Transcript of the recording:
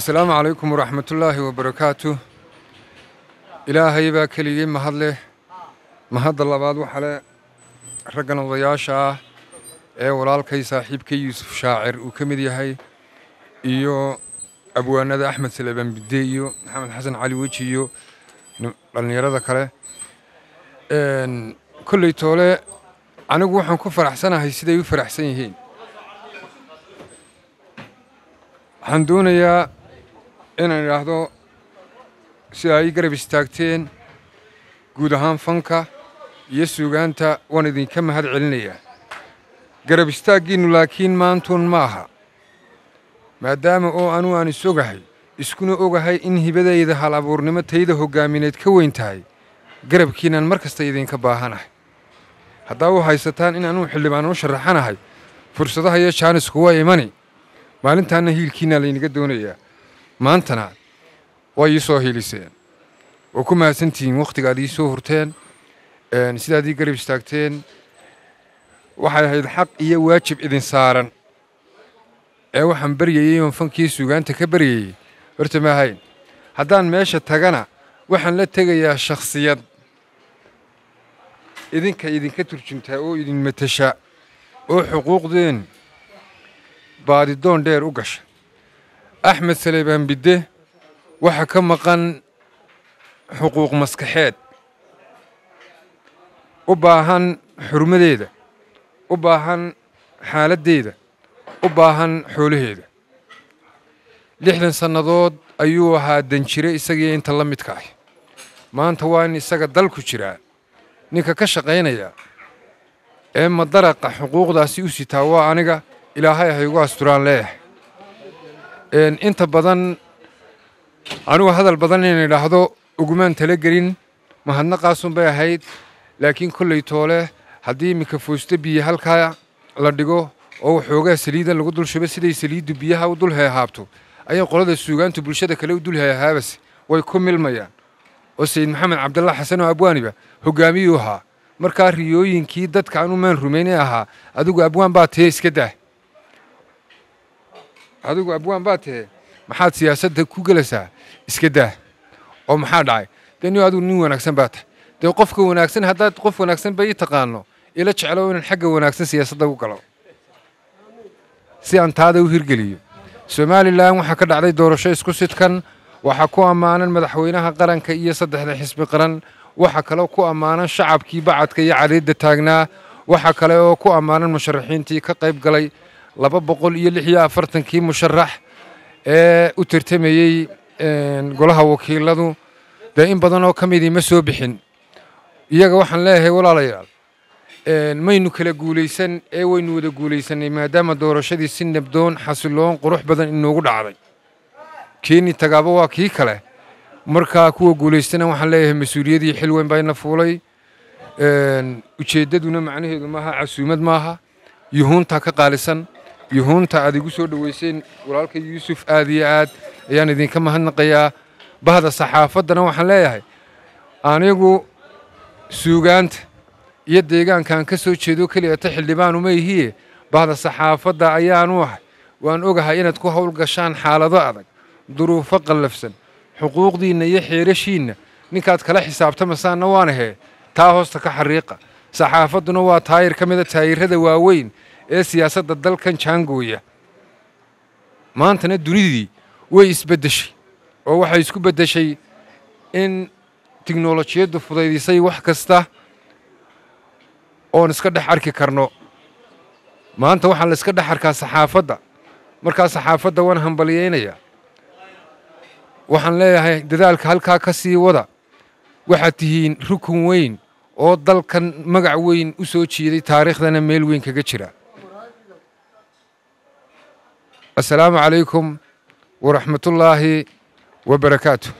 asalaamu calaykum waraxmatullaahi wabarakaatu ilaahay baa keligii mahad leh mahadda labaad waxa leh raggan odayaasha ah ee walaalkay saaxiibkay yuusuf shaacir uu ka mid yahay iyo abwaanada axmed salebaan bidde iyo maxamed xasan cali weji iyo dhallinyarada kale kolley toole anigu waxaan ku faraxsanahay siday u faraxsan yihiin waxaan doonayaa inaan idhaahdo sida ay garab istaagteen guud ahaan fanka iyo suugaanta waan idinka mahad celinayaa garab istaaggiinnu laakiin maantuun ma aha maadaama oo anuu aan is ogahay iskuna ogahay in hibadayda hal abuurnimo tayda hoggaamineed ka weyn tahay garabkiinaan mar kasta idinka baahanahay haddaa u haysataan in anuu xildhibaan u sharaxanahay fursadaha iyo jaanisku waa imani maalintaanna hiilkiinaa laynaga doonayaa maantana waa ii soo hiiliseen oo ku mahadsantihiin wakhtigaad ii soo hurteen sidaad ii garab istaagteen waxay ahayd xaq iyo waajib idin saaran ee waxaan baryayey oon fankii suugaanta ka baryayey horta ma ahayn haddaan meesha tagana waxaan la tegayaa shakhsiyad idinka idinka turjuntaa oo idin matasha oo xuquuqdeen baadidoon dheer u gasha axmed salebaan bidde waxa ka maqan xuquuq maskaxeed u baahan xurmadeeda u baahan xaaladdeeda u baahan xoolaheeda lixdan sannadood ayuu ahaa danjire isagii inta la midka ah maanta waa in isaga dalku jiraa ninka ka shaqaynaya ee madaraqa xuquuqdaasi u sitaa waa aniga ilaahay hay ugu asturaan leeyahay inta badan anigu hadal badan inay idhaahdo ugumaan talagelin mahadnaqaasun bay ahayd laakiin kolley toole haddii iminka foosto biyo halkaa la dhigo oo waxoogaa saliida lagu dul shubo siday saliiddu biyaha u dul heehaabto ayay qolada suugaantu bulshada kale u dul heehaabase way ku milmayaan oo sayid maxamed cabdalla xasan oo abwaaniba hoggaamiyuu ahaa markaa riyooyinkii dadka anu maan rumaynay ahaa adigu abwaan baa tee iska dah adigu abwaan baa tee maxaad siyaasadda ku gelaysaa iska dah oo maxaa dhacay dee ni adigu nin wanaagsan baa tahay dee qofka wanaagsan haddaad qof wanaagsan ba ii taqaano ila jeclo inaan xagga wanaagsan siyaasadda u galo si aan taada u hirgeliyo somalilan waxaa ka dhacday doorasho isku sidkan waxaa ku ammaanan madaxweynaha qaranka iyo saddexda xisbi qaran waxaa kaloo ku ammaanan shacabkii bacadka iyo caliidda taagnaa waxaa kale oo ku ammaanan musharaxiintii ka qayb galay laba boqol iyo lix iyo afartankii musharax ee u tartamayey golaha wakiiladu dee in badan oo ka midii ma soo bixin iyaga waxaan leeyahay walaalayaal maynu kala guulaysan ee waynu wada guulaysanay maadaama doorashadii si nabdoon xasiloon qurux badan inoogu dhacday keeni tagaaba waa kii kale markaa kuwa guulaystana waxaan leeyahay mas-uuliyadii xil weyn baa ina fuulay ujeeddaduna macnaheedu maaha casuumad maaha yuhuuntaa ka qaalisan yuhuunta aad igu soo dhoweyseen walaalka yuusuf aad iyo aad ayaan idinka mahadnaqayaa bahda saxaafaddana waxaan leeyahay anigu suugaanta iyo deegaankaan ka soo jeedo keliyata xildhibaan uma ihiye bahda saxaafadda ayaanu ahay waan ogahay inaad ku howl gashaan xaalado adag duruufo qallafsan xuquuqdiinna iyo xeerashiinna ninkaad kala xisaabtamasaanna waan ahee taa hoosta ka xariiqa saxaafadduna waa taayir ka mida taayirrada waaweyn ee siyaasadda dalkan jaangooya maantana dunidii way isbeddeshay oo waxay isku beddeshay in tiknolojiyaddu fudaydisay wax kasta oon iska dhex arki karno maanta waxaa la iska dhex arkaa saxaafadda markaa saxaafadda waan hambalyaynayaa waxaan leeyahay dadaalka halkaa ka sii wada waxaad tihiin rukun weyn oo dalkan magac weyn u soo jiiday taariikhdana meel weyn kaga jira assalaamu calaykum waraxmatullaahi wabarakaatu